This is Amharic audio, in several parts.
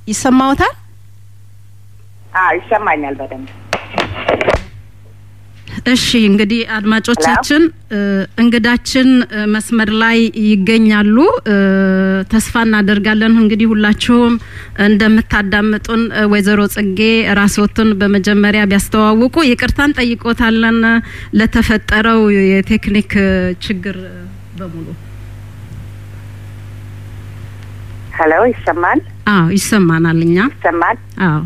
ይሰማዎታል? አዎ ይሰማኛል በደንብ። እሺ እንግዲህ አድማጮቻችን እንግዳችን መስመር ላይ ይገኛሉ። ተስፋ እናደርጋለን እንግዲህ ሁላችሁም እንደምታዳምጡን። ወይዘሮ ጽጌ ራስዎትን በመጀመሪያ ቢያስተዋውቁ ይቅርታን ጠይቆታለን ለተፈጠረው የቴክኒክ ችግር በሙሉ። ሄሎ ይሰማል? አዎ ይሰማናል። እኛ ይሰማል? አዎ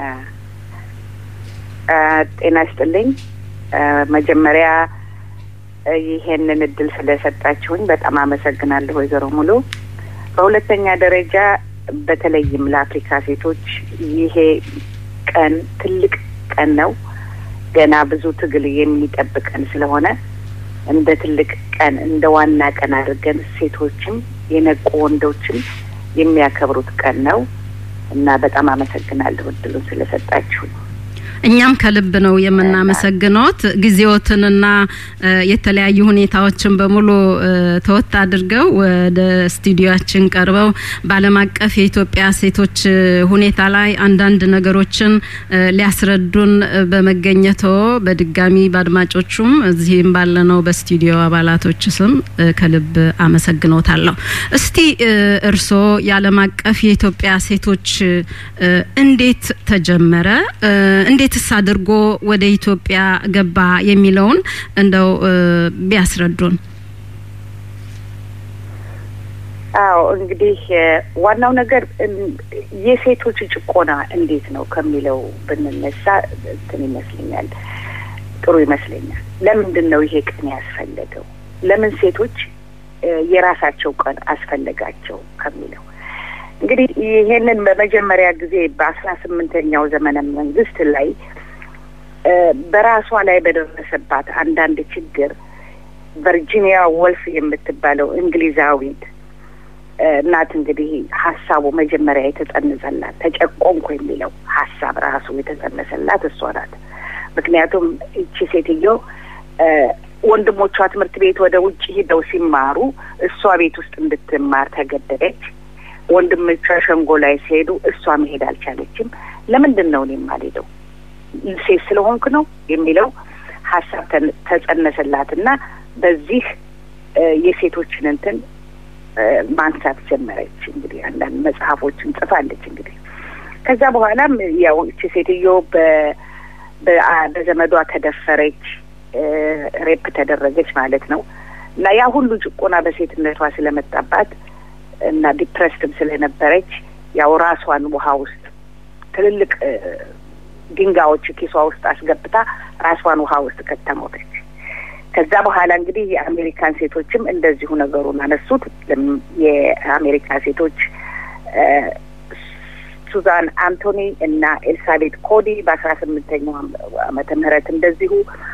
ጤና ይስጥልኝ። መጀመሪያ ይሄንን እድል ስለሰጣችሁኝ በጣም አመሰግናለሁ ወይዘሮ ሙሉ። በሁለተኛ ደረጃ በተለይም ለአፍሪካ ሴቶች ይሄ ቀን ትልቅ ቀን ነው። ገና ብዙ ትግል የሚጠብቀን ስለሆነ እንደ ትልቅ ቀን እንደ ዋና ቀን አድርገን ሴቶችም የነቁ ወንዶችም የሚያከብሩት ቀን ነው እና በጣም አመሰግናለሁ እድሉን ስለሰጣችሁ። እኛም ከልብ ነው የምናመሰግኖት ጊዜዎትንና የተለያዩ ሁኔታዎችን በሙሉ ተወት አድርገው ወደ ስቱዲዮችን ቀርበው በዓለም አቀፍ የኢትዮጵያ ሴቶች ሁኔታ ላይ አንዳንድ ነገሮችን ሊያስረዱን በመገኘቶ በድጋሚ በአድማጮቹም እዚህም ባለነው በስቱዲዮ አባላቶች ስም ከልብ አመሰግኖታለሁ። እስቲ እርስዎ የዓለም አቀፍ የኢትዮጵያ ሴቶች እንዴት ተጀመረ? እንዴትስ አድርጎ ወደ ኢትዮጵያ ገባ የሚለውን እንደው ቢያስረዱን። አዎ እንግዲህ ዋናው ነገር የሴቶች ጭቆና እንዴት ነው ከሚለው ብንነሳ እንትን ይመስለኛል ጥሩ ይመስለኛል። ለምንድን ነው ይሄ ቀን ያስፈለገው? ለምን ሴቶች የራሳቸው ቀን አስፈለጋቸው ከሚለው እንግዲህ ይሄንን በመጀመሪያ ጊዜ በአስራ ስምንተኛው ዘመነ መንግስት ላይ በራሷ ላይ በደረሰባት አንዳንድ ችግር ቨርጂኒያ ወልፍ የምትባለው እንግሊዛዊት እናት እንግዲህ ሀሳቡ መጀመሪያ የተጸነሰላት ተጨቆንኩ የሚለው ሀሳብ ራሱ የተጸነሰላት እሷ ናት። ምክንያቱም እቺ ሴትዮ ወንድሞቿ ትምህርት ቤት ወደ ውጭ ሂደው ሲማሩ እሷ ቤት ውስጥ እንድትማር ተገደደች። ወንድሞቿ ሸንጎ ላይ ሲሄዱ እሷ መሄድ አልቻለችም። ለምንድን ነው እኔ የማልሄደው ሴት ስለሆንክ ነው የሚለው ሀሳብ ተጸነሰላትና በዚህ የሴቶችን እንትን ማንሳት ጀመረች። እንግዲህ አንዳንድ መጽሐፎችን ጽፋለች። እንግዲህ ከዛ በኋላም ያው እቺ ሴትዮ በዘመዷ ተደፈረች፣ ሬፕ ተደረገች ማለት ነው እና ያ ሁሉ ጭቆና በሴትነቷ ስለመጣባት እና ዲፕሬስድም ስለነበረች ያው ራሷን ውሃ ውስጥ ትልልቅ ድንጋዮች ኪሷ ውስጥ አስገብታ ራሷን ውሃ ውስጥ ከተሞተች። ከዛ በኋላ እንግዲህ የአሜሪካን ሴቶችም እንደዚሁ ነገሩን አነሱት። የአሜሪካ ሴቶች ሱዛን አንቶኒ እና ኤልሳቤት ኮዲ በአስራ ስምንተኛው ዓመተ ምህረት እንደዚሁ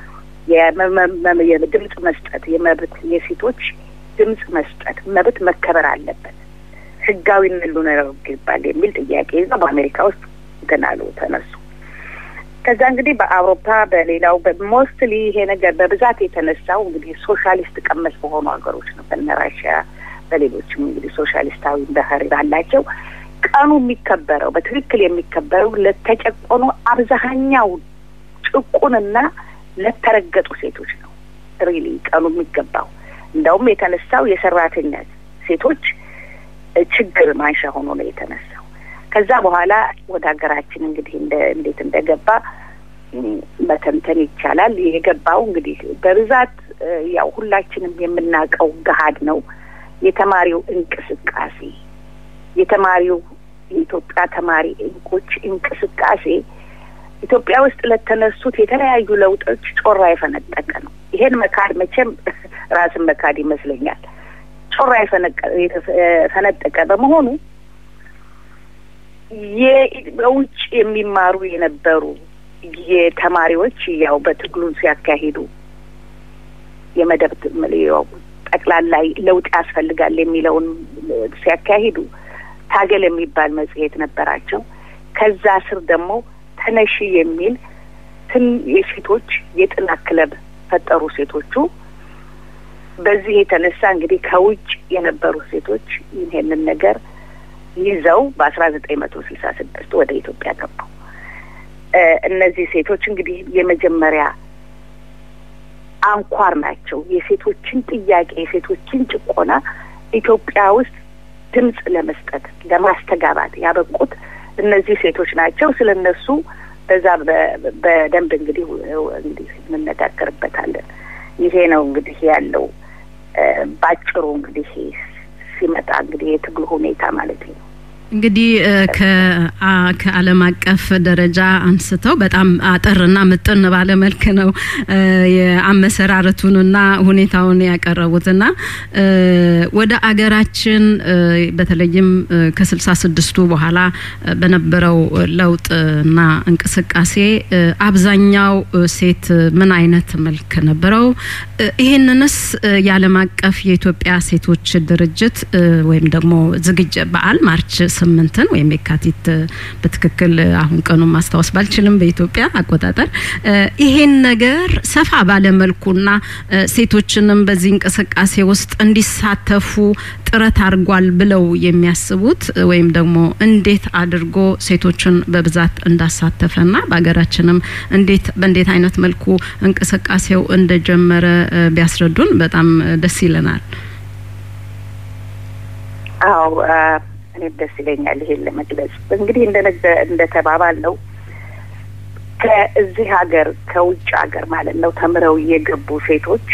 የድምጽ መስጠት የመብት የሴቶች ድምጽ መስጠት መብት መከበር አለበት፣ ህጋዊነት ሊኖረው ይገባል የሚል ጥያቄ ይዘው በአሜሪካ ውስጥ ገናሉ ተነሱ። ከዛ እንግዲህ በአውሮፓ በሌላው ሞስትሊ ይሄ ነገር በብዛት የተነሳው እንግዲህ ሶሻሊስት ቀመስ በሆኑ ሀገሮች ነው። በነ ራሽያ በሌሎችም እንግዲህ ሶሻሊስታዊ ባህሪ ባላቸው ቀኑ የሚከበረው በትክክል የሚከበረው ለተጨቆኑ አብዛኛው ጭቁንና ለተረገጡ ሴቶች ነው። ሪሊ ቀኑ የሚገባው እንደውም የተነሳው የሰራተኛ ሴቶች ችግር ማንሻ ሆኖ ነው የተነሳው። ከዛ በኋላ ወደ ሀገራችን እንግዲህ እንደ እንዴት እንደገባ መተንተን ይቻላል። የገባው እንግዲህ በብዛት ያው ሁላችንም የምናውቀው ገሀድ ነው። የተማሪው እንቅስቃሴ የተማሪው የኢትዮጵያ ተማሪ እንቆች እንቅስቃሴ ኢትዮጵያ ውስጥ ለተነሱት የተለያዩ ለውጦች ጮራ የፈነጠቀ ነው። ይሄን መካድ መቼም ራስን መካድ ይመስለኛል። ጮራ የፈነጠቀ በመሆኑ በውጭ የሚማሩ የነበሩ የተማሪዎች ያው በትግሉን ሲያካሂዱ የመደብ ጠቅላላ ለውጥ ያስፈልጋል የሚለውን ሲያካሂዱ ታገል የሚባል መጽሔት ነበራቸው። ከዛ ስር ደግሞ ተነሺ የሚል ትን የሴቶች የጥናት ክለብ ፈጠሩ ሴቶቹ። በዚህ የተነሳ እንግዲህ ከውጭ የነበሩ ሴቶች ይህንን ነገር ይዘው በአስራ ዘጠኝ መቶ ስልሳ ስድስት ወደ ኢትዮጵያ ገቡ። እነዚህ ሴቶች እንግዲህ የመጀመሪያ አንኳር ናቸው። የሴቶችን ጥያቄ የሴቶችን ጭቆና ኢትዮጵያ ውስጥ ድምጽ ለመስጠት ለማስተጋባት ያበቁት እነዚህ ሴቶች ናቸው። ስለ እነሱ በዛ በደንብ እንግዲህ እንግዲህ እንነጋገርበታለን። ይሄ ነው እንግዲህ ያለው ባጭሩ እንግዲህ ሲመጣ እንግዲህ የትግሉ ሁኔታ ማለት ነው። እንግዲህ ከዓለም አቀፍ ደረጃ አንስተው በጣም አጠርና ምጥን ባለ መልክ ነው የአመሰራረቱንና ሁኔታውን ያቀረቡትና ወደ አገራችን በተለይም ከስልሳ ስድስቱ በኋላ በነበረው ለውጥና እንቅስቃሴ አብዛኛው ሴት ምን አይነት መልክ ነበረው? ይህንንስ የዓለም አቀፍ የኢትዮጵያ ሴቶች ድርጅት ወይም ደግሞ ዝግጅ በዓል ማርች ስምንትን ወይም የካቲት በትክክል አሁን ቀኑን ማስታወስ ባልችልም በኢትዮጵያ አቆጣጠር ይሄን ነገር ሰፋ ባለ መልኩና ሴቶችንም በዚህ እንቅስቃሴ ውስጥ እንዲሳተፉ ጥረት አድርጓል ብለው የሚያስቡት ወይም ደግሞ እንዴት አድርጎ ሴቶችን በብዛት እንዳሳተፈና በሀገራችንም እንዴት በእንዴት አይነት መልኩ እንቅስቃሴው እንደጀመረ ቢያስረዱን በጣም ደስ ይለናል። አዎ እኔም ደስ ይለኛል ይሄን ለመግለጽ። እንግዲህ እንደ ተባባል ነው ከዚህ ሀገር ከውጭ ሀገር ማለት ነው ተምረው የገቡ ሴቶች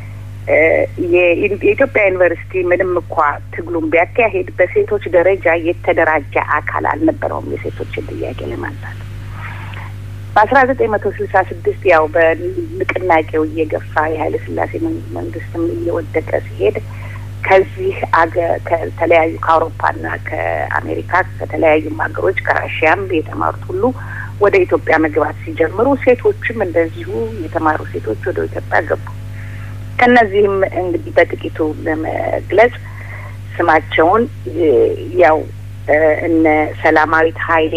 የኢትዮጵያ ዩኒቨርሲቲ ምንም እንኳ ትግሉን ቢያካሄድ በሴቶች ደረጃ የተደራጀ አካል አልነበረውም የሴቶችን ጥያቄ ለማንሳት። በአስራ ዘጠኝ መቶ ስልሳ ስድስት ያው በንቅናቄው እየገፋ የኃይለ ሥላሴ መንግስትም እየወደቀ ሲሄድ ከዚህ አገር ከተለያዩ ከአውሮፓና ከአሜሪካ ከተለያዩም ሀገሮች ከራሽያም የተማሩት ሁሉ ወደ ኢትዮጵያ መግባት ሲጀምሩ ሴቶችም እንደዚሁ የተማሩ ሴቶች ወደ ኢትዮጵያ ገቡ። ከነዚህም እንግዲህ በጥቂቱ ለመግለጽ ስማቸውን ያው እነ ሰላማዊት ኃይሌ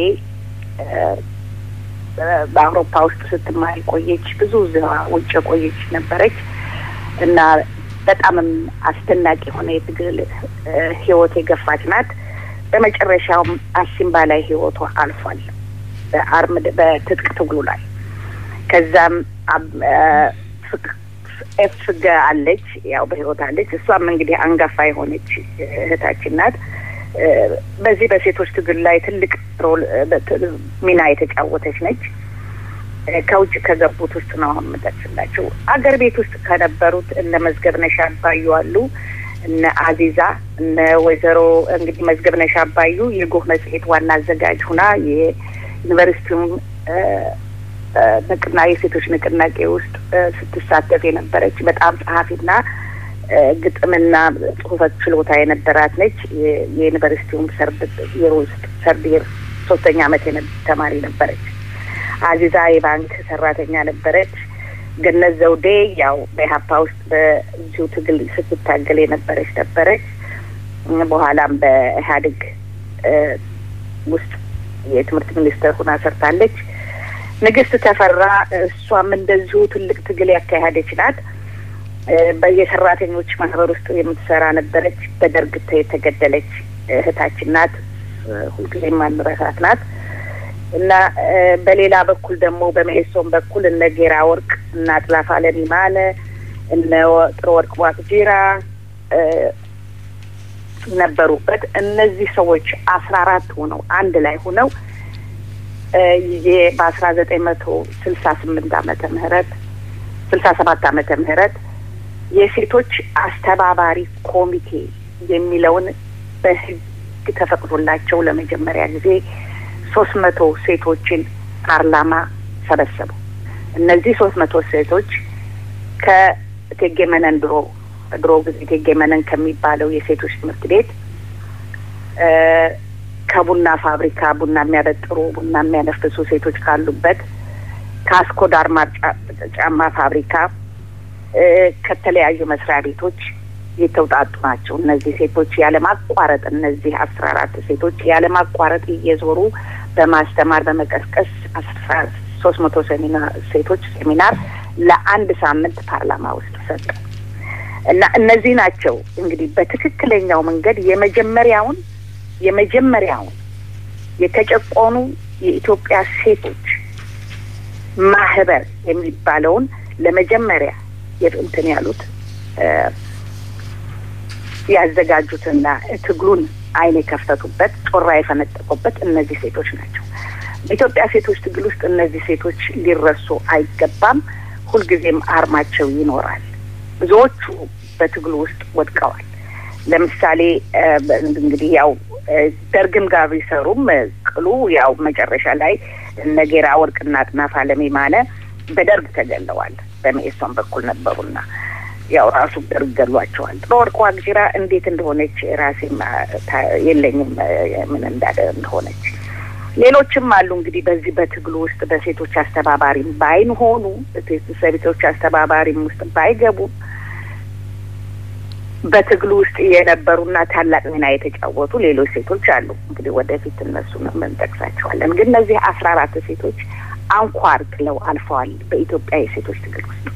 በአውሮፓ ውስጥ ስትማር ቆየች። ብዙ ውጭ ቆየች ነበረች እና በጣምም አስደናቂ የሆነ የትግል ህይወት የገፋች ናት። በመጨረሻውም አሲምባ ላይ ህይወቷ አልፏል በአርምድ በትጥቅ ትግሉ ላይ። ከዛም ኤፍገ አለች፣ ያው በህይወት አለች። እሷም እንግዲህ አንጋፋ የሆነች እህታችን ናት። በዚህ በሴቶች ትግል ላይ ትልቅ ሮል ሚና የተጫወተች ነች። ከውጭ ከገቡት ውስጥ ነው አሁን የምጠቅስላቸው። አገር ቤት ውስጥ ከነበሩት እነ መዝገብነሽ አባዩ አሉ፣ እነ አዚዛ፣ እነ ወይዘሮ እንግዲህ መዝገብነሽ አባዩ የጎህ መጽሔት ዋና አዘጋጅ ሁና የዩኒቨርሲቲውም ንቅና የሴቶች ንቅናቄ ውስጥ ስትሳተፍ የነበረች በጣም ጸሐፊና ግጥምና ጽሁፈት ችሎታ የነበራት ነች። የዩኒቨርሲቲውም ሰርድ የር ውስጥ ሰርድ የር ሶስተኛ አመት ተማሪ ነበረች። አዚዛ የባንክ ሰራተኛ ነበረች። ገነት ዘውዴ ያው በኢህአፓ ውስጥ በዚሁ ትግል ስትታገል የነበረች ነበረች። በኋላም በኢህአዴግ ውስጥ የትምህርት ሚኒስትር ሁና ሰርታለች። ንግስት ተፈራ እሷም እንደዚሁ ትልቅ ትግል ያካሄደች ናት። በየሰራተኞች ማህበር ውስጥ የምትሰራ ነበረች። በደርግ የተገደለች እህታችን ናት። ሁልጊዜም ማንረሳት ናት። እና በሌላ በኩል ደግሞ በመኢሶን በኩል እነ ጌራ ወርቅ እና አጥላፍ አለም ይማነ እነ ጥሩ ወርቅ ዋቅጂራ ነበሩበት። እነዚህ ሰዎች አስራ አራት ሆነው አንድ ላይ ሆነው በአስራ ዘጠኝ መቶ ስልሳ ስምንት አመተ ምህረት ስልሳ ሰባት አመተ ምህረት የሴቶች አስተባባሪ ኮሚቴ የሚለውን በህግ ተፈቅዶላቸው ለመጀመሪያ ጊዜ ሶስት መቶ ሴቶችን ፓርላማ ሰበሰቡ። እነዚህ ሶስት መቶ ሴቶች ከእቴጌ መነን ድሮ ድሮ ጊዜ እቴጌ መነን ከሚባለው የሴቶች ትምህርት ቤት ከቡና ፋብሪካ ቡና የሚያበጥሩ ቡና የሚያነፍሱ ሴቶች ካሉበት ከአስኮ ዳርማር ጫማ ፋብሪካ ከተለያዩ መስሪያ ቤቶች የተውጣጡ ናቸው። እነዚህ ሴቶች ያለማቋረጥ እነዚህ አስራ አራት ሴቶች ያለማቋረጥ እየዞሩ በማስተማር በመቀስቀስ አስራ ሶስት መቶ ሴሚናር ሴቶች ሴሚናር ለአንድ ሳምንት ፓርላማ ውስጥ ሰጡ እና እነዚህ ናቸው እንግዲህ በትክክለኛው መንገድ የመጀመሪያውን የመጀመሪያውን የተጨቆኑ የኢትዮጵያ ሴቶች ማህበር የሚባለውን ለመጀመሪያ እንትን ያሉት ያዘጋጁትና ትግሉን አይን የከፈቱበት ጮራ የፈነጠቁበት እነዚህ ሴቶች ናቸው። በኢትዮጵያ ሴቶች ትግል ውስጥ እነዚህ ሴቶች ሊረሱ አይገባም። ሁልጊዜም አርማቸው ይኖራል። ብዙዎቹ በትግሉ ውስጥ ወድቀዋል። ለምሳሌ እንግዲህ ያው ደርግም ጋር ቢሰሩም ቅሉ ያው መጨረሻ ላይ እነ ጌራ ወርቅና አጥናፍ አለሜ ማነ በደርግ ተገለዋል። በመኢሶን በኩል ነበሩና ያው ራሱ ደርግ ገሏቸዋል። ጥሩወርቅ ዋቅጅራ እንዴት እንደሆነች ራሴም የለኝም ምን እንዳለ እንደሆነች። ሌሎችም አሉ እንግዲህ በዚህ በትግሉ ውስጥ በሴቶች አስተባባሪም ባይሆኑ በሴቶች አስተባባሪም ውስጥ ባይገቡ በትግሉ ውስጥ የነበሩና ታላቅ ሚና የተጫወቱ ሌሎች ሴቶች አሉ። እንግዲህ ወደፊት እነሱ እንጠቅሳቸዋለን። ግን እነዚህ አስራ አራት ሴቶች አንኳር ጥለው አልፈዋል በኢትዮጵያ የሴቶች ትግል ውስጥ።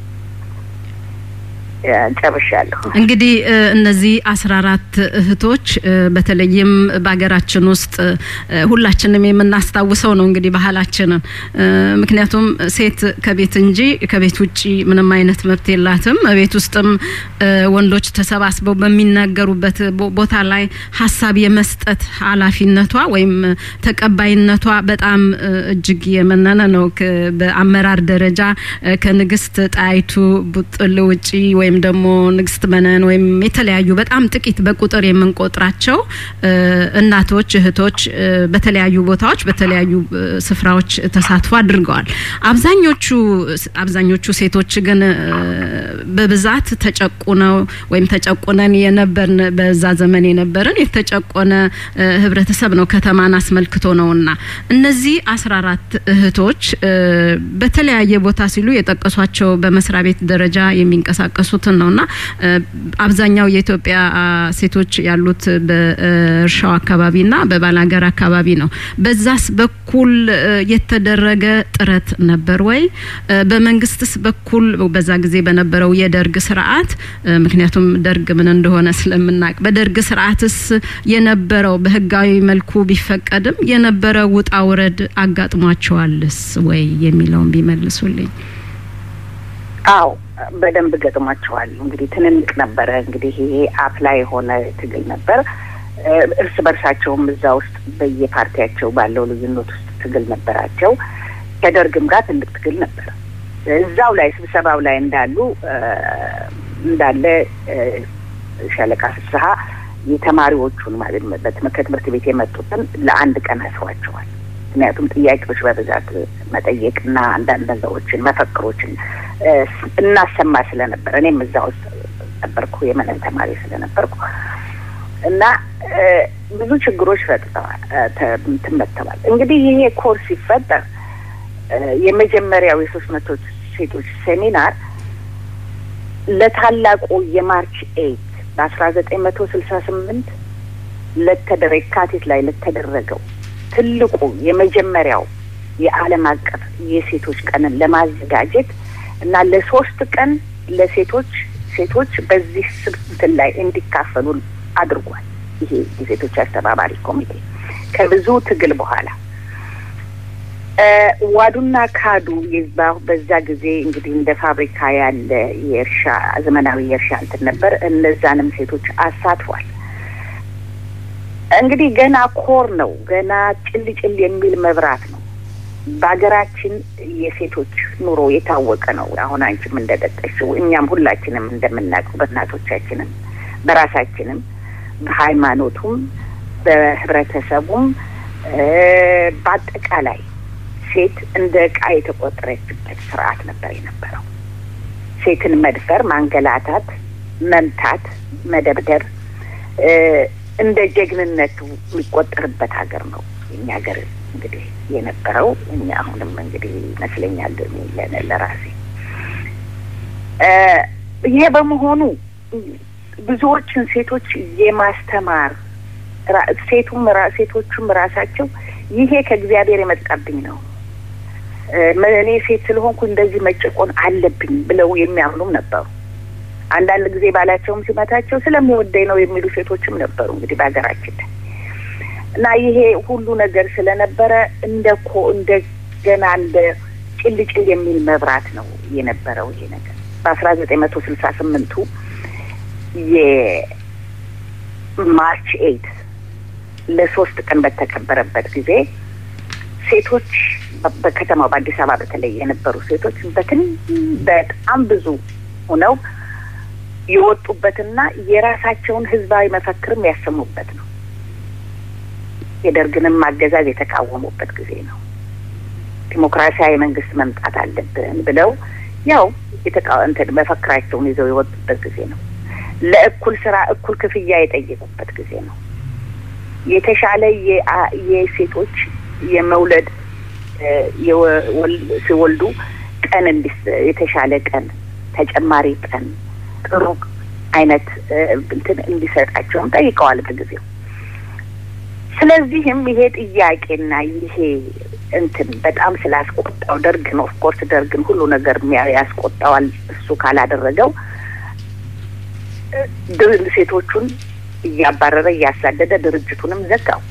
ጨርሻለሁ። እንግዲህ እነዚህ አስራ አራት እህቶች በተለይም በሀገራችን ውስጥ ሁላችንም የምናስታውሰው ነው እንግዲህ ባህላችንን። ምክንያቱም ሴት ከቤት እንጂ ከቤት ውጭ ምንም አይነት መብት የላትም። ቤት ውስጥም ወንዶች ተሰባስበው በሚናገሩበት ቦታ ላይ ሀሳብ የመስጠት ኃላፊነቷ ወይም ተቀባይነቷ በጣም እጅግ የመነነ ነው። በአመራር ደረጃ ከንግስት ጣይቱ ቡጥል ውጪ ወይም ደግሞ ንግስት መነን ወይም የተለያዩ በጣም ጥቂት በቁጥር የምንቆጥራቸው እናቶች፣ እህቶች በተለያዩ ቦታዎች በተለያዩ ስፍራዎች ተሳትፎ አድርገዋል። አብዛኞቹ አብዛኞቹ ሴቶች ግን በብዛት ተጨቁነው ወይም ተጨቁነን የነበርን በዛ ዘመን የነበርን የተጨቆነ ህብረተሰብ ነው ከተማን አስመልክቶ ነውና እነዚህ አስራ አራት እህቶች በተለያየ ቦታ ሲሉ የጠቀሷቸው በመስሪያ ቤት ደረጃ የሚንቀሳቀሱትን ነውና አብዛኛው የኢትዮጵያ ሴቶች ያሉት በእርሻው አካባቢና በባላገር አካባቢ ነው። በዛስ በኩል የተደረገ ጥረት ነበር ወይ? በመንግስትስ በኩል በዛ ጊዜ በነበረው የደርግ ስርዓት ምክንያቱም ደርግ ምን እንደሆነ ስለምናቅ በደርግ ስርዓትስ የነበረው በህጋዊ መልኩ ቢፈቀድም የነበረ ውጣ ውረድ አጋጥሟቸዋልስ ወይ የሚለውን ቢመልሱልኝ። አዎ በደንብ ገጥሟቸዋል። እንግዲህ ትንንቅ ነበረ። እንግዲህ ይሄ አፍላ የሆነ ትግል ነበር። እርስ በርሳቸውም እዛ ውስጥ በየፓርቲያቸው ባለው ልዩነት ውስጥ ትግል ነበራቸው። ከደርግም ጋር ትልቅ ትግል ነበር። እዛው ላይ ስብሰባው ላይ እንዳሉ እንዳለ ሻለቃ ፍስሀ የተማሪዎቹን ማለት ከትምህርት ቤት የመጡትን ለአንድ ቀን አስሯቸዋል። ምክንያቱም ጥያቄዎች በብዛት መጠየቅና አንዳንድ ነገሮችን መፈክሮችን እናሰማ ስለነበር እኔም እዛ ውስጥ ነበርኩ የመነን ተማሪ ስለነበርኩ እና ብዙ ችግሮች ፈጥተዋል ትመተዋል። እንግዲህ ይሄ ኮርስ ሲፈጠር የመጀመሪያው የሶስት መቶ ሴቶች ሴሚናር ለታላቁ የማርች ኤይት በአስራ ዘጠኝ መቶ ስልሳ ስምንት ለተደረ የካቲት ላይ ለተደረገው ትልቁ የመጀመሪያው የዓለም አቀፍ የሴቶች ቀንን ለማዘጋጀት እና ለሶስት ቀን ለሴቶች ሴቶች በዚህ ስብስትን ላይ እንዲካፈሉ አድርጓል። ይሄ የሴቶች አስተባባሪ ኮሚቴ ከብዙ ትግል በኋላ ዋዱና ካዱ በዛ ጊዜ እንግዲህ እንደ ፋብሪካ ያለ የእርሻ ዘመናዊ የእርሻ እንትን ነበር። እነዛንም ሴቶች አሳትፏል። እንግዲህ ገና ኮር ነው፣ ገና ጭል ጭል የሚል መብራት ነው። በሀገራችን የሴቶች ኑሮ የታወቀ ነው። አሁን አንቺም እንደጠቀሽው እኛም ሁላችንም እንደምናውቀው በእናቶቻችንም በራሳችንም በሃይማኖቱም በህብረተሰቡም በአጠቃላይ ሴት እንደ ዕቃ የተቆጠረችበት ስርዓት ነበር የነበረው። ሴትን መድፈር፣ ማንገላታት፣ መምታት፣ መደብደብ እንደ ጀግንነቱ የሚቆጠርበት ሀገር ነው የኛ ሀገር እንግዲህ የነበረው። እኛ አሁንም እንግዲህ ይመስለኛል ለራሴ ይሄ በመሆኑ ብዙዎችን ሴቶች የማስተማር ሴቱም ሴቶቹም ራሳቸው ይሄ ከእግዚአብሔር የመጣብኝ ነው እኔ ሴት ስለሆንኩ እንደዚህ መጨቆን አለብኝ ብለው የሚያምኑም ነበሩ። አንዳንድ ጊዜ ባላቸውም ሲመታቸው ስለሚወደኝ ነው የሚሉ ሴቶችም ነበሩ። እንግዲህ በሀገራችን ላይ እና ይሄ ሁሉ ነገር ስለነበረ እንደ ኮ እንደገና እንደ ጭል ጭል የሚል መብራት ነው የነበረው ይሄ ነገር በአስራ ዘጠኝ መቶ ስልሳ ስምንቱ የማርች ኤይት ለሶስት ቀን በተከበረበት ጊዜ ሴቶች በከተማው በአዲስ አበባ በተለይ የነበሩ ሴቶች በትን በጣም ብዙ ሆነው የወጡበትና የራሳቸውን ህዝባዊ መፈክርም ያሰሙበት ነው። የደርግንም አገዛዝ የተቃወሙበት ጊዜ ነው። ዲሞክራሲያዊ መንግስት መምጣት አለብን ብለው ያው እንትን መፈክራቸውን ይዘው የወጡበት ጊዜ ነው። ለእኩል ስራ እኩል ክፍያ የጠየቁበት ጊዜ ነው። የተሻለ የሴቶች የመውለድ ሲወልዱ ቀን እንዲስ የተሻለ ቀን ተጨማሪ ቀን ጥሩ አይነት እንትን እንዲሰጣቸውም ጠይቀዋል በጊዜው። ስለዚህም ይሄ ጥያቄና ይሄ እንትን በጣም ስላስቆጣው ደርግን ኦፍኮርስ ደርግን ሁሉ ነገር ያስቆጣዋል እሱ ካላደረገው ሴቶቹን እያባረረ እያሳደደ ድርጅቱንም ዘጋው።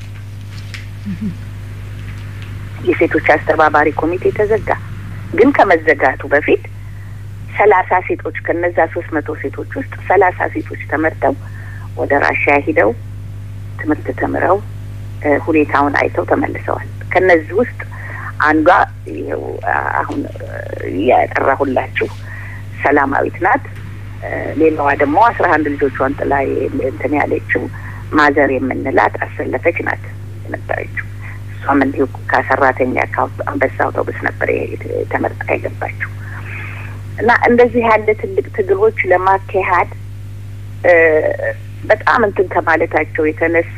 የሴቶች አስተባባሪ ኮሚቴ ተዘጋ። ግን ከመዘጋቱ በፊት ሰላሳ ሴቶች ከነዛ ሶስት መቶ ሴቶች ውስጥ ሰላሳ ሴቶች ተመርጠው ወደ ራሽያ ሂደው ትምህርት ተምረው ሁኔታውን አይተው ተመልሰዋል። ከነዚህ ውስጥ አንዷ ይኸው አሁን ያጠራሁላችሁ ሰላማዊት ናት። ሌላዋ ደግሞ አስራ አንድ ልጆቿን ጥላ እንትን ያለችው ማዘር የምንላት አሰለፈች ናት የነበረችው። እሷም እንዲሁ ከሰራተኛ ከአንበሳ አውቶቡስ ነበር ተመርጣ የገባችው እና እንደዚህ ያለ ትልቅ ትግሎች ለማካሄድ በጣም እንትን ከማለታቸው የተነሳ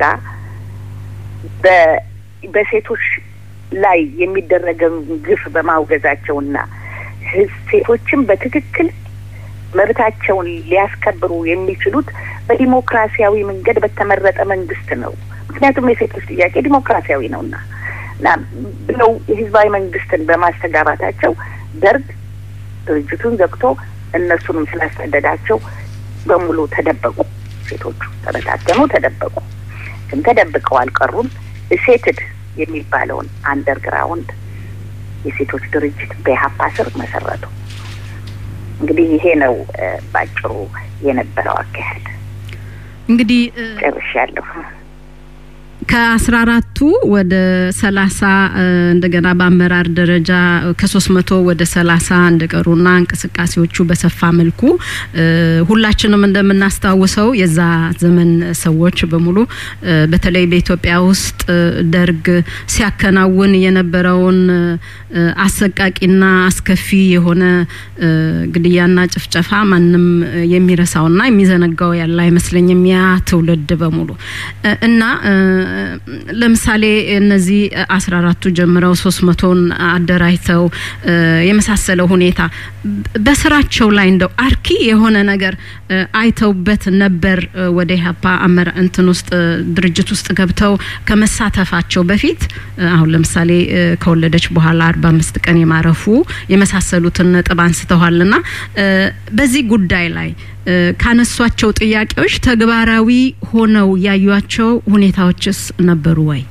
በሴቶች ላይ የሚደረገውን ግፍ በማውገዛቸውና ሴቶችን በትክክል መብታቸውን ሊያስከብሩ የሚችሉት በዲሞክራሲያዊ መንገድ በተመረጠ መንግስት ነው። ምክንያቱም የሴቶች ጥያቄ ዲሞክራሲያዊ ነውና እና ብለው የህዝባዊ መንግስትን በማስተጋባታቸው ደርግ ድርጅቱን ዘግቶ እነሱንም ስላስጠደዳቸው በሙሉ ተደበቁ። ሴቶቹ ተበታተኑ፣ ተደበቁ። ግን ተደብቀው አልቀሩም። ሴትድ የሚባለውን አንደርግራውንድ የሴቶች ድርጅት በኢህአፓ ስር መሰረቱ። እንግዲህ ይሄ ነው ባጭሩ የነበረው አካሄድ። እንግዲህ ጨርሻለሁ። ከአስራ አራቱ ወደ ሰላሳ እንደገና በአመራር ደረጃ ከሶስት መቶ ወደ ሰላሳ እንደቀሩና እንቅስቃሴዎቹ በሰፋ መልኩ ሁላችንም እንደምናስታውሰው የዛ ዘመን ሰዎች በሙሉ በተለይ በኢትዮጵያ ውስጥ ደርግ ሲያከናውን የነበረውን አሰቃቂና አስከፊ የሆነ ግድያና ጭፍጨፋ ማንም የሚረሳውና የሚዘነጋው ያለ አይመስለኝም። ያ ትውልድ በሙሉ እና ለምሳሌ እነዚህ አስራ አራቱ ጀምረው ሶስት መቶን አደራጅተው የመሳሰለው ሁኔታ በስራቸው ላይ እንደው አርኪ የሆነ ነገር አይተውበት ነበር ወደ ኢህአፓ አመራ እንትን ውስጥ ድርጅት ውስጥ ገብተው ከመሳተፋቸው በፊት አሁን ለምሳሌ ከወለደች በኋላ አርባ አምስት ቀን የማረፉ የመሳሰሉትን ነጥብ አንስተዋልና በዚህ ጉዳይ ላይ ካነሷቸው ጥያቄዎች ተግባራዊ ሆነው ያዩቸው ሁኔታዎችስ ነበሩ ወይ?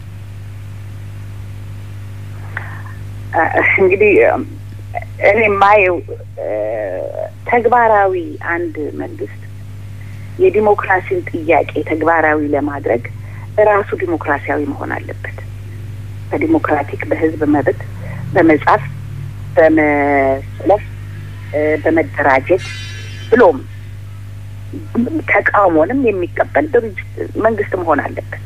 እንግዲህ እኔ የማየው ተግባራዊ አንድ መንግስት የዲሞክራሲን ጥያቄ ተግባራዊ ለማድረግ ራሱ ዲሞክራሲያዊ መሆን አለበት። በዲሞክራቲክ በህዝብ መብት በመጻፍ በመሰለፍ በመደራጀት ብሎም ተቃውሞንም የሚቀበል ድርጅት መንግስት መሆን አለበት።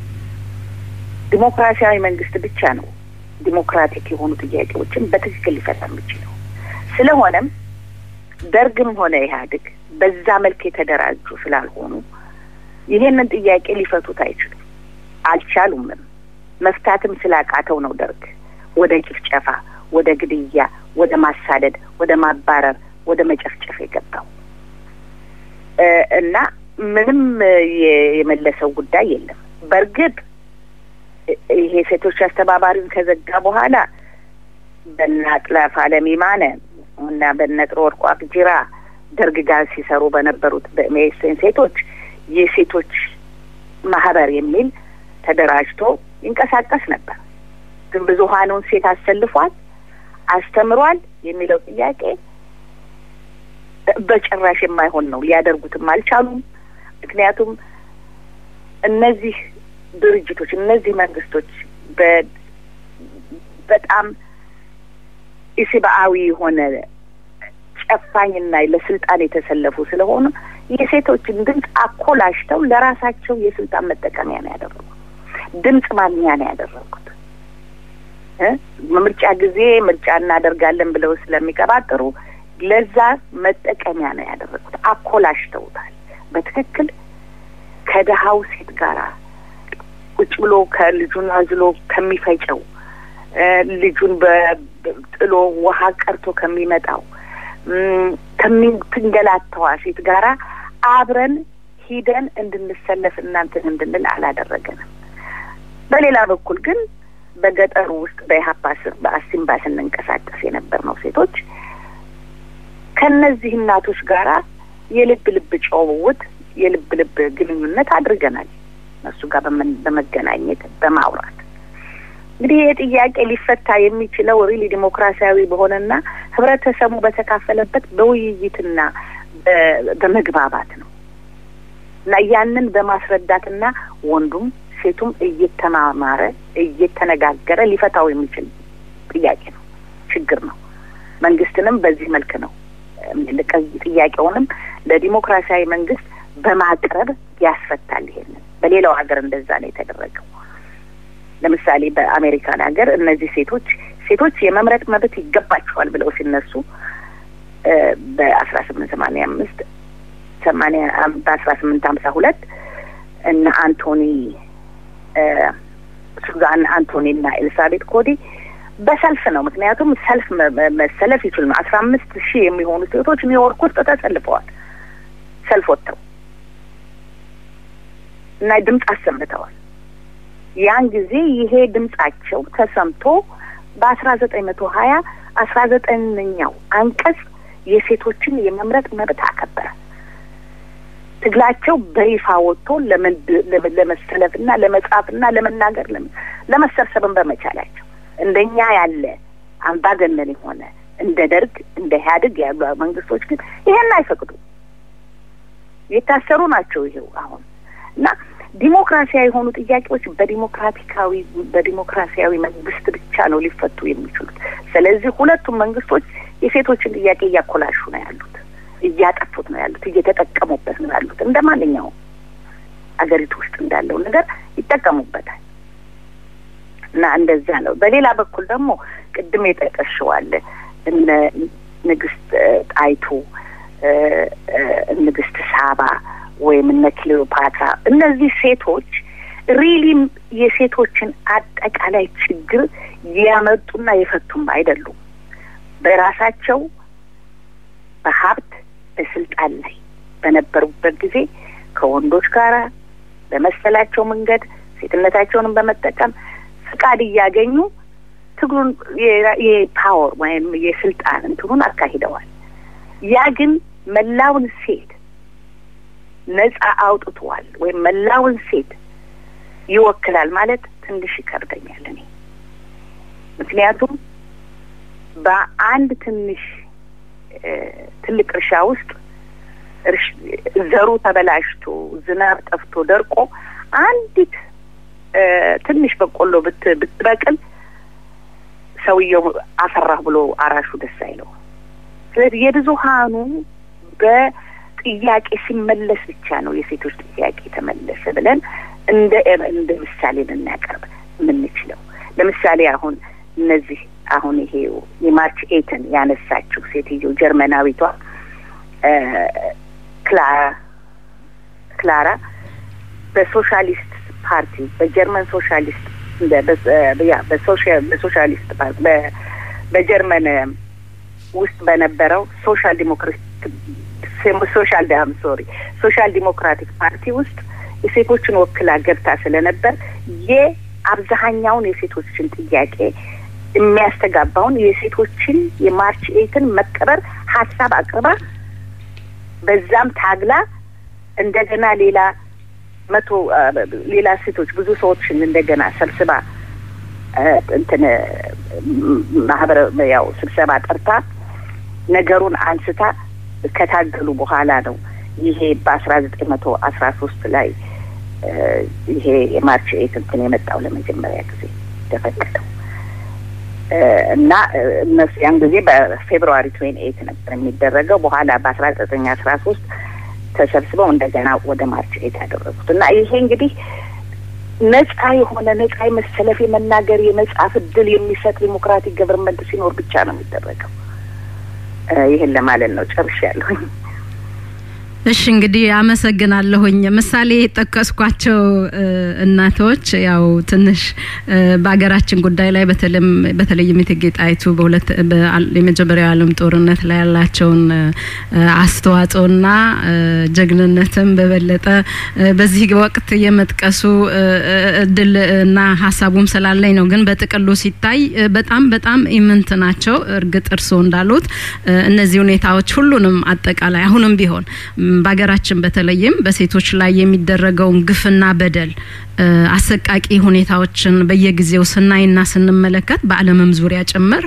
ዲሞክራሲያዊ መንግስት ብቻ ነው ዲሞክራቲክ የሆኑ ጥያቄዎችን በትክክል ሊፈታ የሚችለው። ስለሆነም ደርግም ሆነ ኢህአዴግ በዛ መልክ የተደራጁ ስላልሆኑ ይሄንን ጥያቄ ሊፈቱት አይችሉም፣ አልቻሉምም። መፍታትም ስላቃተው ነው ደርግ ወደ ጭፍጨፋ፣ ወደ ግድያ፣ ወደ ማሳደድ፣ ወደ ማባረር፣ ወደ መጨፍጨፍ የገባው እና ምንም የመለሰው ጉዳይ የለም። በእርግጥ ይሄ ሴቶች አስተባባሪውን ከዘጋ በኋላ በነ አጥላፍ አለም ይማነ እና በነ ጥሩ ወርቁ አቅጅራ ደርግ ጋር ሲሰሩ በነበሩት በሜሴን ሴቶች የሴቶች ማህበር የሚል ተደራጅቶ ይንቀሳቀስ ነበር። ግን ብዙሀኑን ሴት አሰልፏል፣ አስተምሯል የሚለው ጥያቄ በጭራሽ የማይሆን ነው። ሊያደርጉትም አልቻሉም። ምክንያቱም እነዚህ ድርጅቶች እነዚህ መንግስቶች በጣም ኢሰብአዊ የሆነ ጨፋኝና ለስልጣን የተሰለፉ ስለሆኑ የሴቶችን ድምፅ አኮላሽተው ለራሳቸው የስልጣን መጠቀሚያ ነው ያደረጉት። ድምፅ ማግኛ ነው ያደረጉት። ምርጫ ጊዜ ምርጫ እናደርጋለን ብለው ስለሚቀባጥሩ ለዛ መጠቀሚያ ነው ያደረጉት። አኮላሽተውታል። በትክክል ከደሃው ሴት ጋራ ቁጭ ብሎ ከልጁን አዝሎ ከሚፈጨው ልጁን በጥሎ ውሃ ቀርቶ ከሚመጣው ከምትንገላተዋ ሴት ጋራ አብረን ሂደን እንድንሰለፍ እናንትን እንድንል አላደረገንም። በሌላ በኩል ግን በገጠሩ ውስጥ በኢህአፓ ስር በአሲምባ ስንንቀሳቀስ የነበር ነው ሴቶች ከነዚህ እናቶች ጋራ የልብ ልብ ጨውውት የልብ ልብ ግንኙነት አድርገናል። እነሱ ጋር በመገናኘት በማውራት እንግዲህ ይህ ጥያቄ ሊፈታ የሚችለው ሪሊ ዲሞክራሲያዊ በሆነና ህብረተሰቡ በተካፈለበት በውይይትና በመግባባት ነው እና ያንን በማስረዳትና ወንዱም ሴቱም እየተማማረ እየተነጋገረ ሊፈታው የሚችል ጥያቄ ነው፣ ችግር ነው። መንግስትንም በዚህ መልክ ነው ጥያቄውንም ለዲሞክራሲያዊ መንግስት በማቅረብ ያስፈታል። ይሄንን በሌላው ሀገር እንደዛ ነው የተደረገው። ለምሳሌ በአሜሪካን ሀገር እነዚህ ሴቶች ሴቶች የመምረጥ መብት ይገባቸዋል ብለው ሲነሱ በአስራ ስምንት ሰማንያ አምስት ሰማንያ በአስራ ስምንት ሀምሳ ሁለት እነ አንቶኒ ሱዛን አንቶኒ እና ኤልሳቤት ኮዲ በሰልፍ ነው። ምክንያቱም ሰልፍ መሰለፍ ይችሉ ነው። አስራ አምስት ሺህ የሚሆኑ ሴቶች ኒውዮርክ ውስጥ ተሰልፈዋል። ሰልፍ ወጥተው እና ድምፅ አሰምተዋል። ያን ጊዜ ይሄ ድምጻቸው ተሰምቶ በአስራ ዘጠኝ መቶ ሀያ አስራ ዘጠነኛው አንቀጽ የሴቶችን የመምረጥ መብት አከበረ። ትግላቸው በይፋ ወጥቶ ለመሰለፍና ለመጻፍና ለመናገር ለመሰብሰብን በመቻላቸው እንደኛ ያለ አምባገነን የሆነ እንደ ደርግ እንደ ኢህአዴግ ያሉ መንግስቶች ግን ይሄን አይፈቅዱም። የታሰሩ ናቸው። ይሄው አሁን እና ዲሞክራሲያዊ የሆኑ ጥያቄዎች በዲሞክራቲካዊ በዲሞክራሲያዊ መንግስት ብቻ ነው ሊፈቱ የሚችሉት። ስለዚህ ሁለቱም መንግስቶች የሴቶችን ጥያቄ እያኮላሹ ነው ያሉት፣ እያጠፉት ነው ያሉት፣ እየተጠቀሙበት ነው ያሉት። እንደ ማንኛውም አገሪቱ ውስጥ እንዳለው ነገር ይጠቀሙበታል እና እንደዛ ነው። በሌላ በኩል ደግሞ ቅድም የጠቀሽዋል እነ ንግስት ጣይቱ ንግስት ሳባ ወይም እነ ክሌዎፓትራ እነዚህ ሴቶች ሪሊም የሴቶችን አጠቃላይ ችግር ያመጡና የፈቱም አይደሉም። በራሳቸው በሀብት በስልጣን ላይ በነበሩበት ጊዜ ከወንዶች ጋር በመሰላቸው መንገድ ሴትነታቸውንም በመጠቀም ፍቃድ እያገኙ ትግሉን የፓወር ወይም የስልጣን እንትኑን አካሂደዋል። ያ ግን መላውን ሴት ነጻ አውጥቷል ወይም መላውን ሴት ይወክላል ማለት ትንሽ ይከብደኛል እኔ ምክንያቱም በአንድ ትንሽ ትልቅ እርሻ ውስጥ ዘሩ ተበላሽቶ ዝናብ ጠፍቶ ደርቆ አንዲት ትንሽ በቆሎ ብት ብትበቅል ሰውየው አፈራህ ብሎ አራሹ ደስ አይለው። ስለዚህ የብዙሀኑ በጥያቄ ሲመለስ ብቻ ነው የሴቶች ጥያቄ ተመለሰ ብለን እንደ እንደ ምሳሌ ልናቀርብ የምንችለው። ለምሳሌ አሁን እነዚህ አሁን ይሄ የማርች ኤትን ያነሳችው ሴትዮ ጀርመናዊቷ ክላራ ክላራ በሶሻሊስት ፓርቲ በጀርመን ሶሻሊስት በሶሻሊስት ፓርቲ በጀርመን ውስጥ በነበረው ሶሻል ዲሞክራት ሶሻል ዳም ሶሪ ሶሻል ዲሞክራቲክ ፓርቲ ውስጥ የሴቶችን ወክላ ገብታ ስለነበር የአብዛሀኛውን የሴቶችን ጥያቄ የሚያስተጋባውን የሴቶችን የማርች ኤትን መቀበር ሀሳብ አቅርባ በዛም ታግላ እንደገና ሌላ መቶ ሌላ ሴቶች ብዙ ሰዎችን እንደገና ሰብስባ እንትን ማህበረ ያው ስብሰባ ጠርታ ነገሩን አንስታ ከታገሉ በኋላ ነው ይሄ በአስራ ዘጠኝ መቶ አስራ ሶስት ላይ ይሄ የማርች ኤት እንትን የመጣው ለመጀመሪያ ጊዜ ተፈቀደው እና እነሱ ያን ጊዜ በፌብሩዋሪ ትዌን ኤት ነበር የሚደረገው። በኋላ በአስራ ዘጠኝ አስራ ሶስት ተሰብስበው እንደገና ወደ ማርች ኤት ያደረጉት እና ይሄ እንግዲህ ነጻ የሆነ ነጻ የመሰለፍ የመናገር የመጻፍ እድል የሚሰጥ ዲሞክራቲክ ገቨርንመንት ሲኖር ብቻ ነው የሚደረገው። ይህን ለማለት ነው። ጨርሻለሁኝ። እሺ እንግዲህ አመሰግናለሁኝ። ምሳሌ የጠቀስኳቸው እናቶች ያው ትንሽ በሀገራችን ጉዳይ ላይ በተለይም በተለይም እቴጌ ጣይቱ በሁለት የመጀመሪያው የዓለም ጦርነት ላይ ያላቸውን አስተዋጽኦና ጀግንነትም በበለጠ በዚህ ወቅት የመጥቀሱ እድል እና ሀሳቡም ስላለኝ ነው። ግን በጥቅሉ ሲታይ በጣም በጣም ኢምንት ናቸው። እርግጥ እርስዎ እንዳሉት እነዚህ ሁኔታዎች ሁሉንም አጠቃላይ አሁንም ቢሆን በሀገራችን በተለይም በሴቶች ላይ የሚደረገውን ግፍና በደል አሰቃቂ ሁኔታዎችን በየጊዜው ስናይና ስንመለከት በዓለምም ዙሪያ ጭምር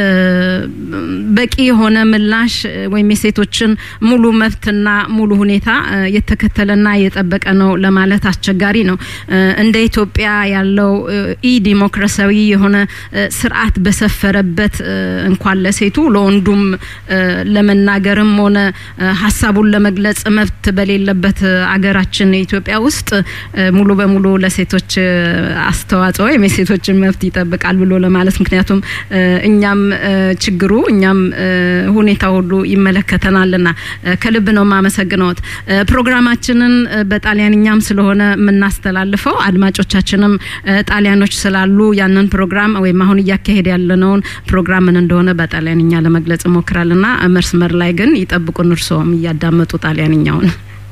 በቂ የሆነ ምላሽ ወይም የሴቶችን ሙሉ መብትና ሙሉ ሁኔታ የተከተለና የጠበቀ ነው ለማለት አስቸጋሪ ነው። እንደ ኢትዮጵያ ያለው ኢ ዲሞክራሲያዊ የሆነ ስርዓት በሰፈረበት እንኳን ለሴቱ ለወንዱም ለመናገርም ሆነ ሀሳቡን ለመግለጽ መብት በሌለበት አገራችን ኢትዮጵያ ውስጥ ሙሉ በሙሉ ለሴቶች አስተዋጽኦ ወይም የሴቶችን መብት ይጠብቃል ብሎ ለማለት ምክንያቱም እኛም ችግሩ እኛም ሁኔታ ሁሉ ይመለከተናልና ከልብ ነው የማመሰግነውት። ፕሮግራማችንን በጣሊያንኛም ስለሆነ የምናስተላልፈው አድማጮቻችንም ጣሊያኖች ስላሉ ያንን ፕሮግራም ወይም አሁን እያካሄድ ያለነውን ፕሮግራም ምን እንደሆነ በጣሊያንኛ ለመግለጽ እሞክራልና መስመር ላይ ግን ይጠብቁን እርስዎም እያዳመጡ ጣሊያንኛውን።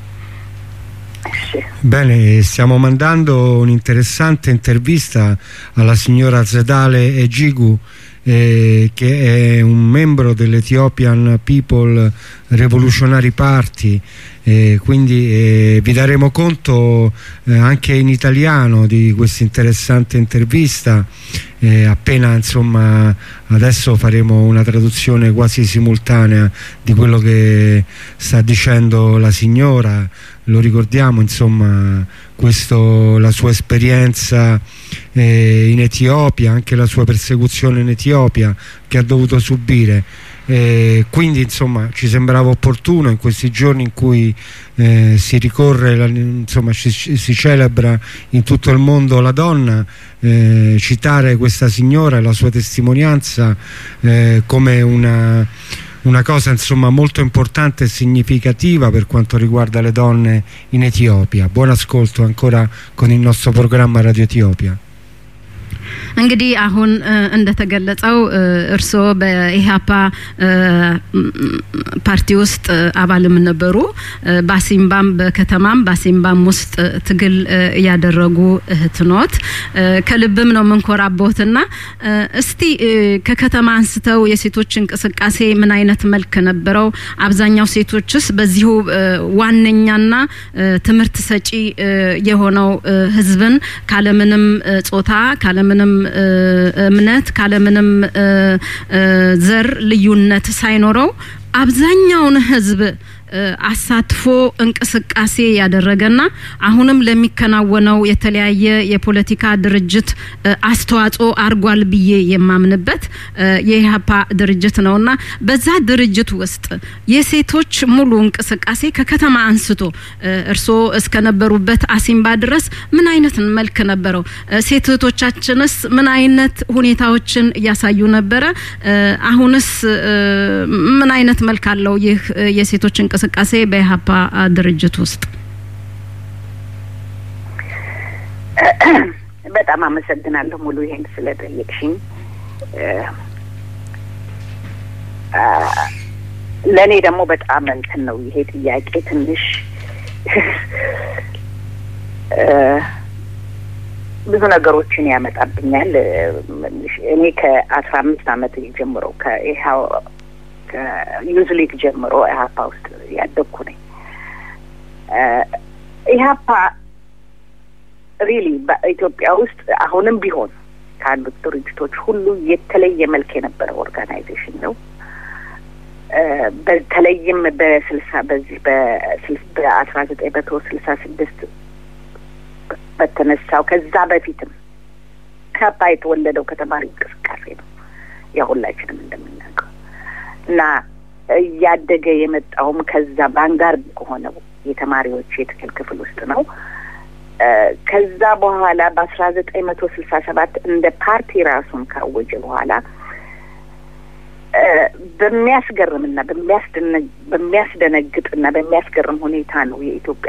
Bene, stiamo mandando un'interessante intervista alla signora Zedale Egigu, eh, che è un membro dell'Ethiopian People Revolutionary Party. Eh, quindi eh, vi daremo conto eh, anche in italiano di questa interessante intervista appena insomma adesso faremo una traduzione quasi simultanea di quello che sta dicendo la signora lo ricordiamo insomma questo, la sua esperienza eh, in Etiopia anche la sua persecuzione in Etiopia che ha dovuto subire eh, quindi insomma ci sembrava opportuno in questi giorni in cui eh, si ricorre la, insomma si, si, celebra in tutto il mondo la donna citare questa signora e la sua testimonianza come una una cosa insomma molto importante e significativa per quanto riguarda le donne in Etiopia. Buon ascolto ancora con il nostro programma Radio Etiopia. እንግዲህ አሁን እንደተገለጸው እርስዎ በኢህአፓ ፓርቲ ውስጥ አባልም ነበሩ። በአሲምባም በከተማም በአሲምባም ውስጥ ትግል ያደረጉ እህት ኖት። ከልብም ነው የምንኮራቦትና እስቲ ከከተማ አንስተው የሴቶች እንቅስቃሴ ምን አይነት መልክ ነበረው? አብዛኛው ሴቶችስ በዚሁ ዋነኛና ትምህርት ሰጪ የሆነው ህዝብን ካለምንም ጾታ ካለምንም እምነት ካለምንም ዘር ልዩነት ሳይኖረው አብዛኛውን ህዝብ አሳትፎ እንቅስቃሴ ያደረገና አሁንም ለሚከናወነው የተለያየ የፖለቲካ ድርጅት አስተዋጽኦ አርጓል ብዬ የማምንበት የኢህአፓ ድርጅት ነውና በዛ ድርጅት ውስጥ የሴቶች ሙሉ እንቅስቃሴ ከከተማ አንስቶ እርስዎ እስከነበሩበት አሲምባ ድረስ ምን አይነት መልክ ነበረው? ሴት እህቶቻችንስ ምን አይነት ሁኔታዎችን እያሳዩ ነበረ? አሁንስ ምን አይነት መልክ አለው ይህ የሴቶች እንቅስቃሴ በኢህአፓ ድርጅት ውስጥ? በጣም አመሰግናለሁ ሙሉ ይሄን ስለጠየቅሽኝ። ለእኔ ደግሞ በጣም እንትን ነው ይሄ ጥያቄ ትንሽ ብዙ ነገሮችን ያመጣብኛል። እኔ ከአስራ አምስት አመት ጀምሮ ከኢህአው ከዩዝ ሊግ ጀምሮ ኢህአፓ ውስጥ ያደግኩ ነኝ። ኢህአፓ ሪሊ በኢትዮጵያ ውስጥ አሁንም ቢሆን ካሉት ድርጅቶች ሁሉ የተለየ መልክ የነበረው ኦርጋናይዜሽን ነው። በተለይም በስልሳ በዚህ በአስራ ዘጠኝ መቶ ስልሳ ስድስት በተነሳው ከዛ በፊትም ከባ የተወለደው ከተማሪ እንቅስቃሴ ነው ያ ሁላችንም እንደምናውቀው እና እያደገ የመጣውም ከዛ ባንጋርድ ከሆነው የተማሪዎች የትግል ክፍል ውስጥ ነው። ከዛ በኋላ በአስራ ዘጠኝ መቶ ስልሳ ሰባት እንደ ፓርቲ ራሱን ካወጀ በኋላ በሚያስገርምና በሚያስደነግጥና በሚያስገርም ሁኔታ ነው የኢትዮጵያ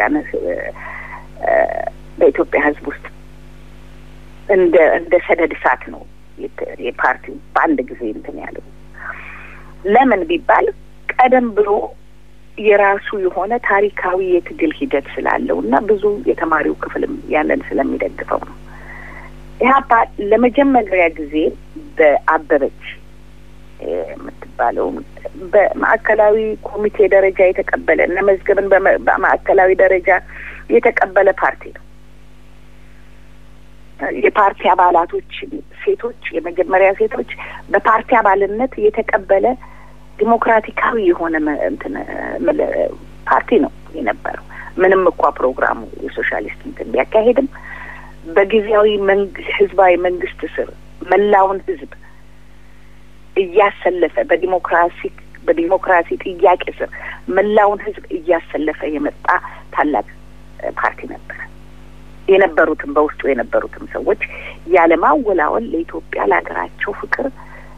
በኢትዮጵያ ሕዝብ ውስጥ እንደ እንደ ሰደድ እሳት ነው የፓርቲው በአንድ ጊዜ እንትን ያለው። ለምን ቢባል ቀደም ብሎ የራሱ የሆነ ታሪካዊ የትግል ሂደት ስላለው እና ብዙ የተማሪው ክፍልም ያንን ስለሚደግፈው ነው። ኢህአፓ ለመጀመሪያ ጊዜ በአበበች የምትባለው በማዕከላዊ ኮሚቴ ደረጃ የተቀበለ እነ መዝገብን በማዕከላዊ ደረጃ የተቀበለ ፓርቲ ነው። የፓርቲ አባላቶች ሴቶች፣ የመጀመሪያ ሴቶች በፓርቲ አባልነት የተቀበለ ዲሞክራቲካዊ የሆነ እንትን ፓርቲ ነው የነበረው። ምንም እኳ ፕሮግራሙ የሶሻሊስት እንትን ቢያካሄድም በጊዜያዊ ህዝባዊ መንግስት ስር መላውን ህዝብ እያሰለፈ በዲሞክራሲ በዲሞክራሲ ጥያቄ ስር መላውን ህዝብ እያሰለፈ የመጣ ታላቅ ፓርቲ ነበረ። የነበሩትም በውስጡ የነበሩትም ሰዎች ያለማወላወል ለኢትዮጵያ ለሀገራቸው ፍቅር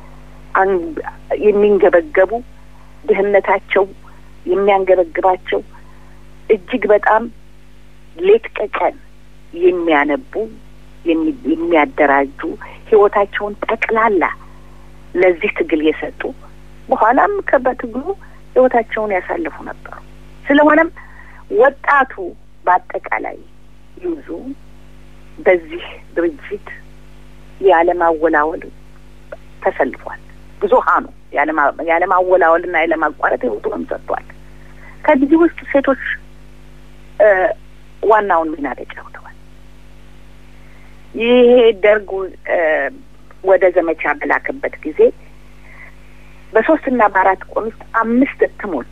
የሚንገበገቡ ድህነታቸው የሚያንገበግባቸው እጅግ በጣም ሌት ከቀን የሚያነቡ የሚያደራጁ ህይወታቸውን ጠቅላላ ለዚህ ትግል የሰጡ በኋላም በትግሉ ህይወታቸውን ያሳልፉ ነበሩ። ስለሆነም ወጣቱ በአጠቃላይ ይዙ በዚህ ድርጅት ያለማወላወል ተሰልፏል። ብዙሀኑ ያለማወላወልና ያለማቋረጥ ህይወቱንም ሰጥቷል። ከዚህ ውስጥ ሴቶች ዋናውን ሚና ተጫውተዋል። ይሄ ደርግ ወደ ዘመቻ በላከበት ጊዜ በሶስትና በአራት ቀን ውስጥ አምስት እትሞች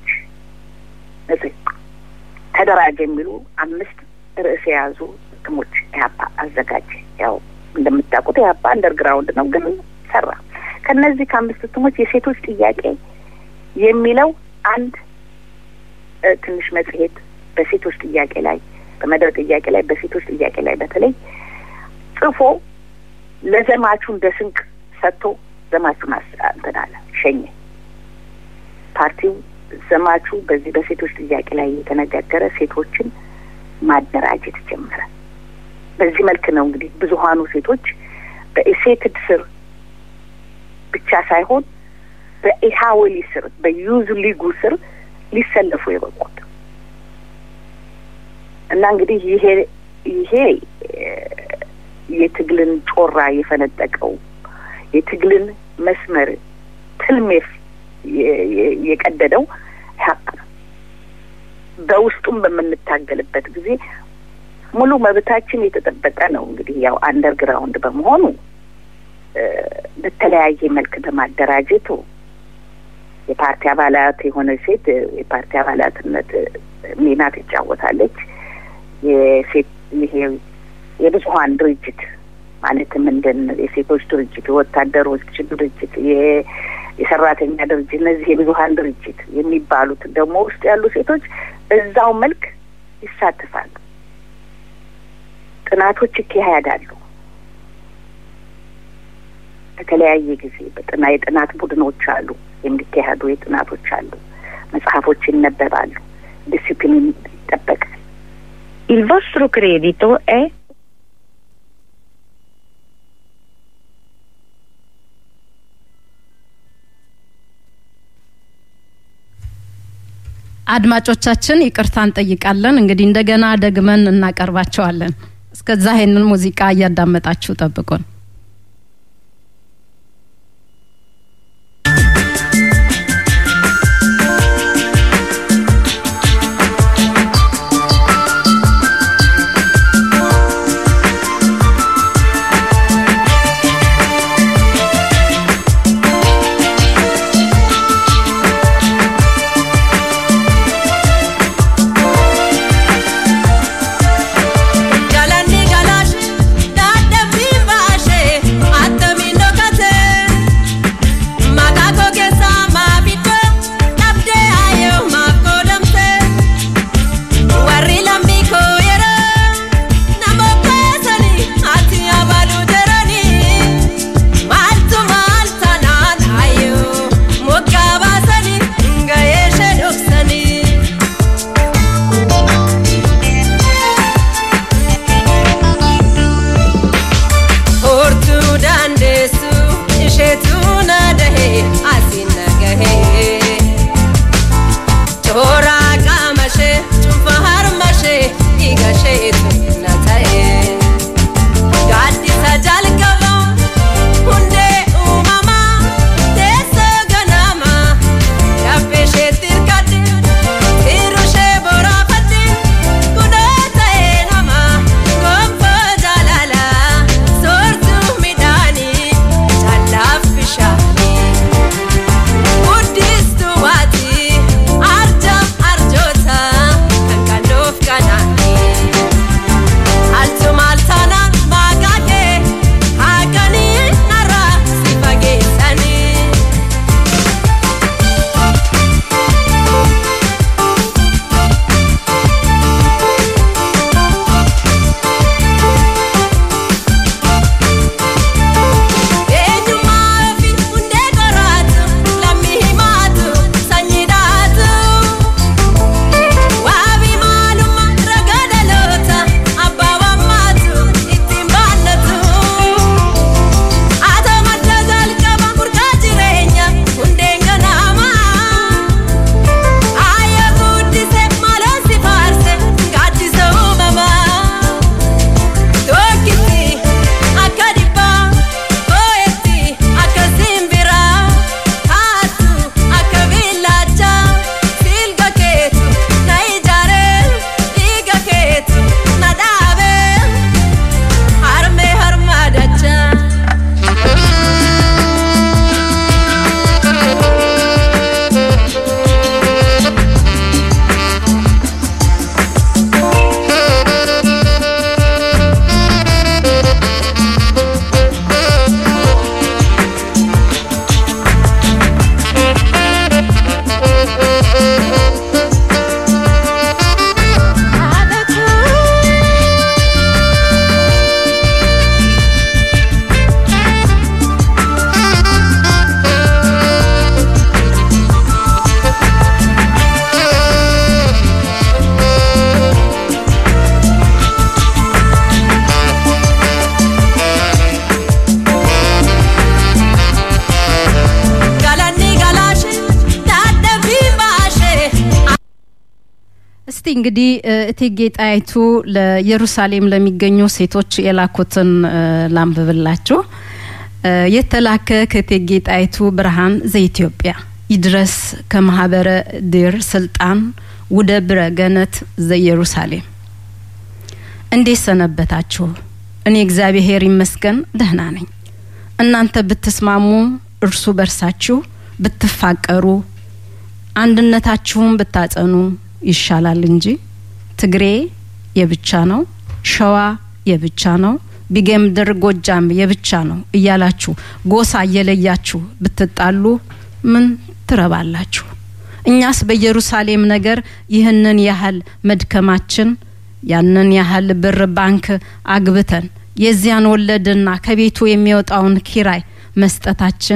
ተደራጀ የሚሉ አምስት ርዕስ የያዙ እትሞች ኢህአፓ አዘጋጀ። ያው እንደምታውቁት ኢህአፓ አንደርግራውንድ ነው፣ ግን ሰራ። ከነዚህ ከአምስት እትሞች የሴቶች ጥያቄ የሚለው አንድ ትንሽ መጽሔት በሴቶች ጥያቄ ላይ በመደብ ጥያቄ ላይ በሴቶች ጥያቄ ላይ በተለይ ጽፎ ለዘማቹ እንደ ስንቅ ሰጥቶ ዘማቹን እንትን አለ ሸኘ። ፓርቲው ዘማቹ በዚህ በሴቶች ጥያቄ ላይ የተነጋገረ ሴቶችን ማደራጀት ጀመረ። በዚህ መልክ ነው እንግዲህ ብዙሀኑ ሴቶች በኢሴትድ ስር ብቻ ሳይሆን በኢሃወሊ ስር በዩዝ ሊጉ ስር ሊሰለፉ የበቁት እና እንግዲህ ይሄ ይሄ የትግልን ጮራ የፈነጠቀው የትግልን መስመር ትልሜፍ የቀደደው ኢህአፓ ነው። በውስጡም በምንታገልበት ጊዜ ሙሉ መብታችን የተጠበቀ ነው። እንግዲህ ያው አንደርግራውንድ በመሆኑ በተለያየ መልክ በማደራጀቱ የፓርቲ አባላት የሆነ ሴት የፓርቲ አባላትነት ሚና ትጫወታለች። የሴት ይሄ የብዙሀን ድርጅት ማለትም እንደ የሴቶች ድርጅት፣ የወታደሮች ድርጅት፣ የሰራተኛ ድርጅት እነዚህ የብዙሀን ድርጅት የሚባሉት ደግሞ ውስጥ ያሉ ሴቶች እዛው መልክ ይሳተፋሉ። ጥናቶች ይካሄዳሉ። በተለያየ ጊዜ በጥና የጥናት ቡድኖች አሉ፣ የሚካሄዱ የጥናቶች አሉ። መጽሐፎች ይነበባሉ። ዲሲፕሊን ይጠበቃል። Il vostro credito è አድማጮቻችን ይቅርታ እንጠይቃለን። እንግዲህ እንደገና ደግመን እናቀርባቸዋለን። እስከዛ ይሄንን ሙዚቃ እያዳመጣችሁ ጠብቁን። እንግዲህ እቴጌ ጣይቱ ለኢየሩሳሌም ለሚገኙ ሴቶች የላኩትን ላንብብላችሁ። የተላከ ከእቴጌ ጣይቱ ብርሃን ዘኢትዮጵያ ይድረስ ከማህበረ ድር ስልጣን ውደ ብረ ገነት ዘኢየሩሳሌም። እንዴት ሰነበታችሁ? እኔ እግዚአብሔር ይመስገን ደህና ነኝ። እናንተ ብትስማሙ፣ እርሱ በርሳችሁ ብትፋቀሩ፣ አንድነታችሁን ብታጸኑ ይሻላል እንጂ ትግሬ የብቻ ነው፣ ሸዋ የብቻ ነው፣ ቢጌምድር ጎጃም የብቻ ነው እያላችሁ ጎሳ እየለያችሁ ብትጣሉ ምን ትረባላችሁ? እኛስ በኢየሩሳሌም ነገር ይህንን ያህል መድከማችን ያንን ያህል ብር ባንክ አግብተን የዚያን ወለድና ከቤቱ የሚወጣውን ኪራይ መስጠታችን